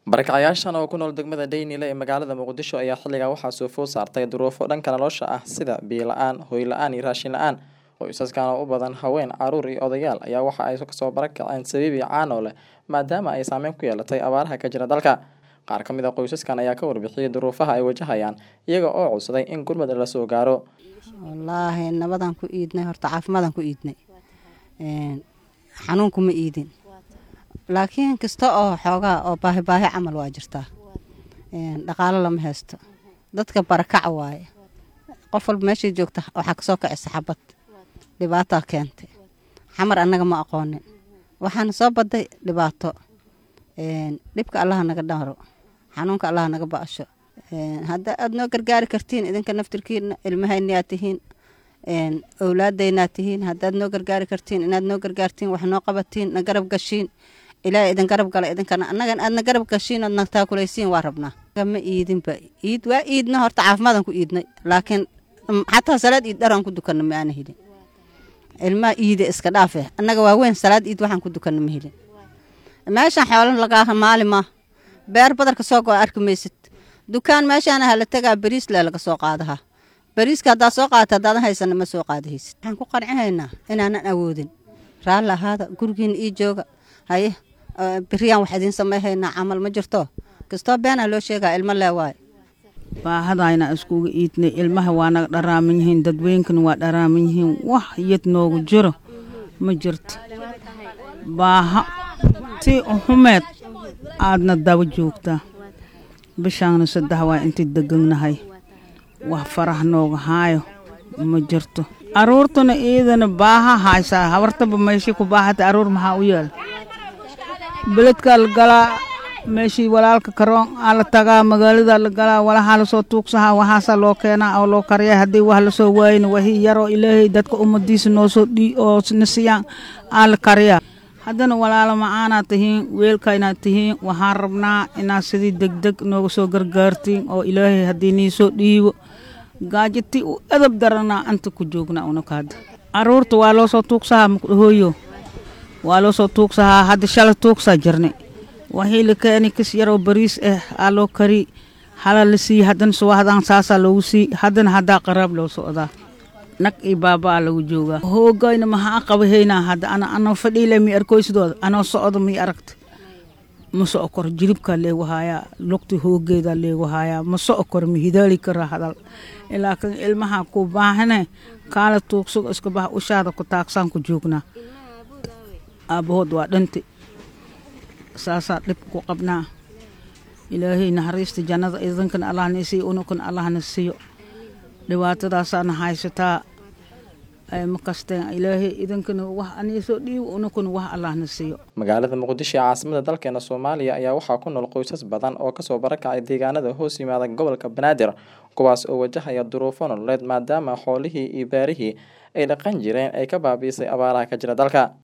Barakacayaashan oo ku nool degmada Daynile ee magaalada Muqdisho ayaa xilligan waxaa soo food saartay duruufo dhanka nolosha ah sida biyo la'aan, hoy la'aan iyo raashin la'aan. Qoysaskan oo u badan haween, carruur iyo odayaal ayaa waxa ay kasoo barakaceen sabiib iyo caano leh maadaama ay saameyn ku yeelatay abaaraha ka jira dalka. Qaar ka mid ah qoysaskan ayaa ka warbixiyay duruufaha ay wajahayaan iyaga oo codsaday in gurmad la soo gaaro. wallaahi nabadaan ku iidnay horta caafimaadaan ku iidnay Een, xanuunku ma iidin laakiin kasta oo xoogaa oo baahi baahi camal waa jirtaa Een, dhaqaalo lama haysto dadka barakaca waaye qof walba meeshii joogta waxaa kasoo kacisa xabad dhibaataa keentay xamar annaga ma aqoonin waxaana soo baday dhibaato Een, dhibka allaha naga dharo xanuunka allaha naga ba'asho Een, hadda aad noo gargaari kartiin idinka naftirkiina ilmahaynaad tihiin Een, owlaadaynaad tihiin haddaad noo gargaari kartiin inaad noo gargaartiin wax noo qabatiin na garab gashiin ilaahay idin garab gala idinkana annagan aadna garab gashiin ood na taakulaysiin waa rabnaa ma iidinba iid waa iidna horta caafimaadaan ku iidnay laakiin mm, xataa salaad iid dharaan ku dukanna ma aana helin ilmaha iide iska dhaafe annaga waaweyn salaad iid waxaan ku dukanna ma helin meeshaan xoolo lagaa maali maa beer badarka soo go arki maysid dukaan meeshaana hala tagaa bariis le laga soo qaadaha bariiska haddaad soo qaadata haddaadan haysana ma soo qaadahaysid waxaan ku qancinaynaa inaanan awoodin raalli ahaada gurigiina ii jooga haye eh, beriyaan wax idiin samayhaynaa camal ma jirto kastoo beenaa loo sheegaa ilmo lee waaye baahadayna iskugu iidnay ilmaha waa naga dharaaman yihiin dadweynkana waa dharaaman yihiin wax yad noogu jiro ma jirto baaha si xumeed aadna daba joogtaa bishaana saddex waa intii deganahay wax farah nooga haayo ma jirto aruurtuna iidana baaha haysaa habartaba meeshii ku baahata aruur maxaa u yaala beledkaa la galaa meeshii walaalka karoon aa la tagaa magaalada la galaa walahaa lasoo tuugsahaa waxaasaa loo keenaa oo loo kariyaa haddii wax lasoo waayna wahii yaroo ilaahay dadka ummadiisa noosoo dhii oo na siiyaan aa la kariyaa haddana walaalo macaanaad tihiin weelkaynaad tihiin waxaan rabnaa inaad sidii degdeg nooga soo gargaartiin oo ilaahay haddii niisoo dhiibo gaajati u edab daranaa anta ku joognaa unakaada caruurta waa loo soo tuugsahaa hooyo waa loo soo tuugsahaa hadda shalay tuugsaa jirnay waxii la keeni kis yaroo bariis ah aa loo kari hala la siiy haddana suwaxdaan saasaa loogu sii haddana haddaa qaraab loo socdaa nag iyo baabaa lagu joogaa hoogayna maxaa qabahaynaa hadda ana anoo fadhiile mi arkoysidooda anoo socdo mi aragta ma soco koro jilibkaa leegu haayaa lugta hoogeedaa leegu haayaa ma soco koro ma hidaali karaa hadal ilaa kan ilmaha ku baahane kaala tuugsugo iska baha ushaada ku taagsaan ku joognaa aabbahood waa dhanti saasaa dhib ku qabnaa ilaahay naxariista jannada idinkana allahna isiiyo unukana allahna siiyo dhibaatadaasaana haysataa ay ma kasteen ilaahay idinkana wax aniisoo dhiibo unukana wax allahna siiyo Magaalada Muqdisho ee caasimada dalkeena Soomaaliya ayaa waxaa ku nool qoysas badan oo kasoo barakacay deegaanada hoos yimaada gobolka Banaadir kuwaas oo wajahaya duruufo nololeed maadaama xoolihii iyo beerihii ay dhaqan jireen ay ka baabiisay abaaraha ka jira dalka.